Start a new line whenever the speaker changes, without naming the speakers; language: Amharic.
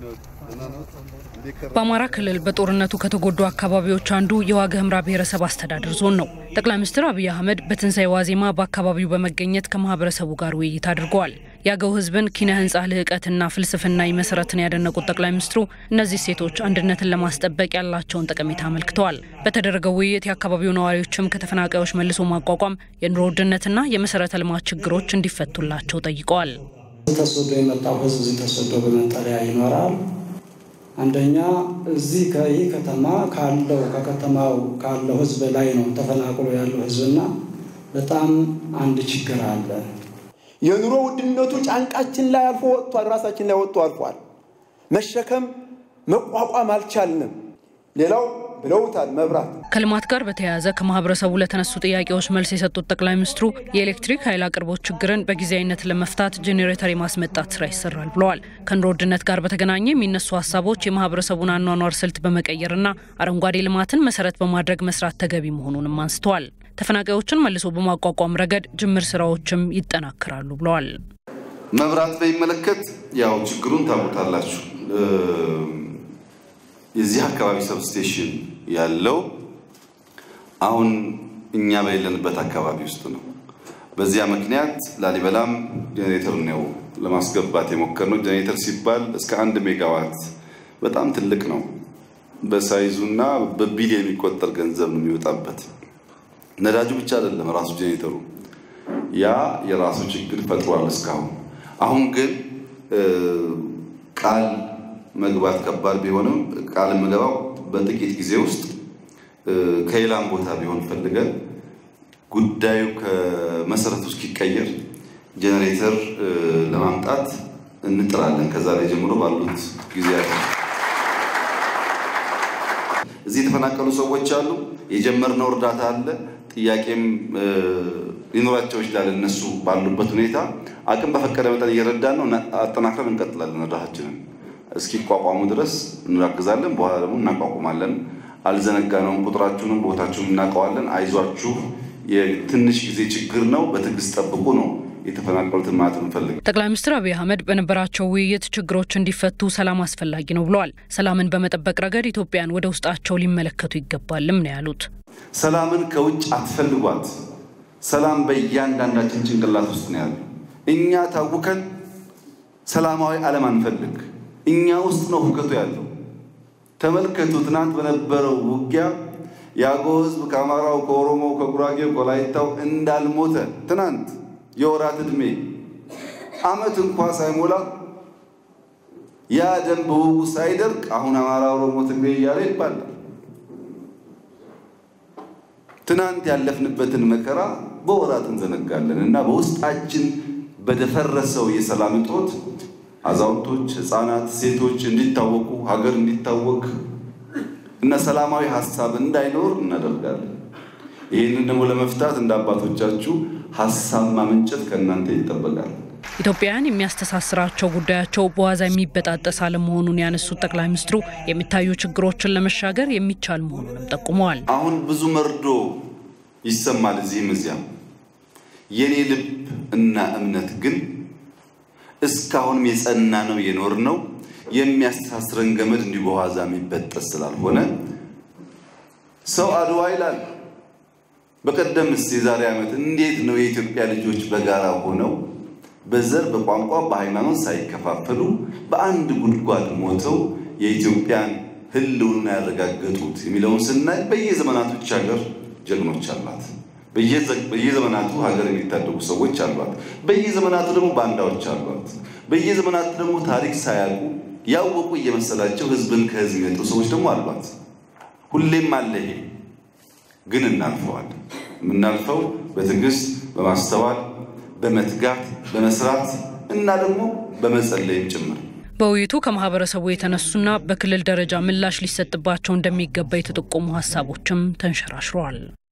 በአማራ ክልል በጦርነቱ ከተጎዱ አካባቢዎች አንዱ የዋግ ኽምራ ብሔረሰብ አስተዳደር ዞን ነው። ጠቅላይ ሚኒስትር አብይ አህመድ በትንሣኤ ዋዜማ በአካባቢው በመገኘት ከማህበረሰቡ ጋር ውይይት አድርገዋል። የአገው ሕዝብን ኪነ ህንፃ ልህቀትና ፍልስፍናዊ መሰረትን ያደነቁት ጠቅላይ ሚኒስትሩ እነዚህ ሴቶች አንድነትን ለማስጠበቅ ያላቸውን ጠቀሜታ አመልክተዋል። በተደረገው ውይይት የአካባቢው ነዋሪዎችም ከተፈናቃዮች መልሶ ማቋቋም፣ የኑሮ ውድነትና የመሰረተ ልማት ችግሮች እንዲፈቱላቸው ጠይቀዋል።
ተሰዶ የመጣው ህዝብ እዚህ ተሰዶ በመጠለያ ይኖራል። አንደኛ እዚህ ከይህ ከተማ ካለው ከከተማው ካለው ህዝብ ላይ ነው ተፈናቅሎ ያለው ህዝብና በጣም አንድ ችግር አለ።
የኑሮ ውድነቱ ጫንቃችን ላይ አልፎ ወጥቷል፣ ራሳችን ላይ ወጥቶ አልፏል። መሸከም መቋቋም አልቻልንም። ሌላው ብለውታል መብራት
ከልማት ጋር በተያያዘ ከማህበረሰቡ ለተነሱ ጥያቄዎች መልስ የሰጡት ጠቅላይ ሚኒስትሩ የኤሌክትሪክ ኃይል አቅርቦት ችግርን በጊዜያዊነት ለመፍታት ጄኔሬተር የማስመጣት ስራ ይሰራል ብለዋል። ከኑሮ ውድነት ጋር በተገናኘ የሚነሱ ሀሳቦች የማህበረሰቡን አኗኗር ስልት በመቀየርና አረንጓዴ ልማትን መሰረት በማድረግ መስራት ተገቢ መሆኑንም አንስተዋል። ተፈናቃዮችን መልሶ በማቋቋም ረገድ ጅምር ስራዎችም ይጠናከራሉ ብለዋል።
መብራት በሚመለከት ያው ችግሩን ታውቁታላችሁ። የዚህ አካባቢ ሰብስቴሽን ያለው አሁን እኛ በሌለንበት አካባቢ ውስጥ ነው። በዚያ ምክንያት ላሊበላም ጄኔሬተር ነው ለማስገባት የሞከርነው። ጄኔሬተር ሲባል እስከ አንድ ሜጋዋት በጣም ትልቅ ነው። በሳይዙና በቢሊዮን የሚቆጠር ገንዘብ ነው የሚወጣበት። ነዳጁ ብቻ አይደለም ራሱ ጄኔሬተሩ ያ የራሱ ችግር ፈጥሯል እስካሁን። አሁን ግን ቃል መግባት ከባድ ቢሆንም ቃል የምገባው በጥቂት ጊዜ ውስጥ ከሌላም ቦታ ቢሆን ፈልገን ጉዳዩ ከመሰረቱ እስኪቀየር ጄኔሬተር ለማምጣት እንጥራለን። ከዛሬ ጀምሮ ባሉት ጊዜያት እዚህ የተፈናቀሉ ሰዎች አሉ። የጀመርነው እርዳታ አለ። ጥያቄም ሊኖራቸው ይችላል። እነሱ ባሉበት ሁኔታ አቅም በፈቀደ መጠን እየረዳን ነው። አጠናክረን እንቀጥላለን እርዳታችንን እስኪቋቋሙ ድረስ እንራግዛለን። በኋላ ደግሞ እናቋቁማለን። አልዘነጋነውም። ቁጥራችሁንም ቦታችሁን እናውቀዋለን። አይዟችሁ፣ የትንሽ ጊዜ ችግር ነው። በትዕግስት ጠብቁ ነው የተፈናቀሉትን ማለት እንፈልግ።
ጠቅላይ ሚኒስትር አብይ አህመድ በነበራቸው ውይይት ችግሮች እንዲፈቱ ሰላም አስፈላጊ ነው ብለዋል። ሰላምን በመጠበቅ ረገድ ኢትዮጵያን ወደ ውስጣቸው ሊመለከቱ ይገባልም ነው ያሉት።
ሰላምን ከውጭ አትፈልጓት። ሰላም በእያንዳንዳችን ጭንቅላት ውስጥ ነው ያለው። እኛ ታውከን ሰላማዊ ዓለም አንፈልግ። እኛ ውስጥ ነው ሁከቱ ያለው። ተመልከቱ፣ ትናንት በነበረው ውጊያ የአገው ሕዝብ ከአማራው፣ ከኦሮሞው፣ ከጉራጌው፣ ከወላይታው እንዳልሞተ ትናንት የወራት ዕድሜ ዓመት እንኳ ሳይሞላ ያ ደም በውጉ ሳይደርቅ አሁን አማራ፣ ኦሮሞ፣ ትግሬ እያለ ይባላል። ትናንት ያለፍንበትን መከራ በወራት እንዘነጋለን እና በውስጣችን በደፈረሰው የሰላም እጦት አዛውንቶች፣ ህፃናት፣ ሴቶች እንዲታወቁ ሀገር እንዲታወቅ እና ሰላማዊ ሀሳብ እንዳይኖር እናደርጋለን። ይህንን ደግሞ ለመፍታት እንደ አባቶቻችሁ ሀሳብ ማመንጨት ከእናንተ ይጠበቃል።
ኢትዮጵያውያን የሚያስተሳስራቸው ጉዳያቸው በዋዛ የሚበጣጠስ አለመሆኑን ያነሱት ጠቅላይ ሚኒስትሩ የሚታዩ ችግሮችን ለመሻገር የሚቻል መሆኑንም ጠቁመዋል።
አሁን ብዙ መርዶ ይሰማል እዚህም እዚያም። የኔ ልብ እና እምነት ግን እስካሁንም የጸና ነው የኖር ነው የሚያስተሳስረን ገመድ እንዲሁ በዋዛ የሚበጠስ ስላልሆነ ሰው አድዋ ይላል። በቀደምስ የዛሬ ዓመት እንዴት ነው የኢትዮጵያ ልጆች በጋራ ሆነው በዘር በቋንቋ በሃይማኖት ሳይከፋፈሉ በአንድ ጉድጓድ ሞተው የኢትዮጵያን ሕልውና ያረጋገጡት የሚለውን ስናይ በየዘመናቱ ይህች ሀገር ጀግኖች አሏት። በየዘመናቱ ሀገር የሚታደጉ ሰዎች አሏት። በየዘመናቱ ደግሞ ባንዳዎች አሏት። በየዘመናቱ ደግሞ ታሪክ ሳያውቁ ያወቁ እየመሰላቸው ህዝብን ከህዝብ የሚመጡ ሰዎች ደግሞ አሏት። ሁሌም አለ ይሄ። ግን እናልፈዋለን። የምናልፈው በትዕግስት በማስተዋል በመትጋት በመስራት እና ደግሞ በመጸለይም ጭምር።
በውይይቱ ከማህበረሰቡ የተነሱና በክልል ደረጃ ምላሽ ሊሰጥባቸው እንደሚገባ የተጠቆሙ ሀሳቦችም ተንሸራሽረዋል።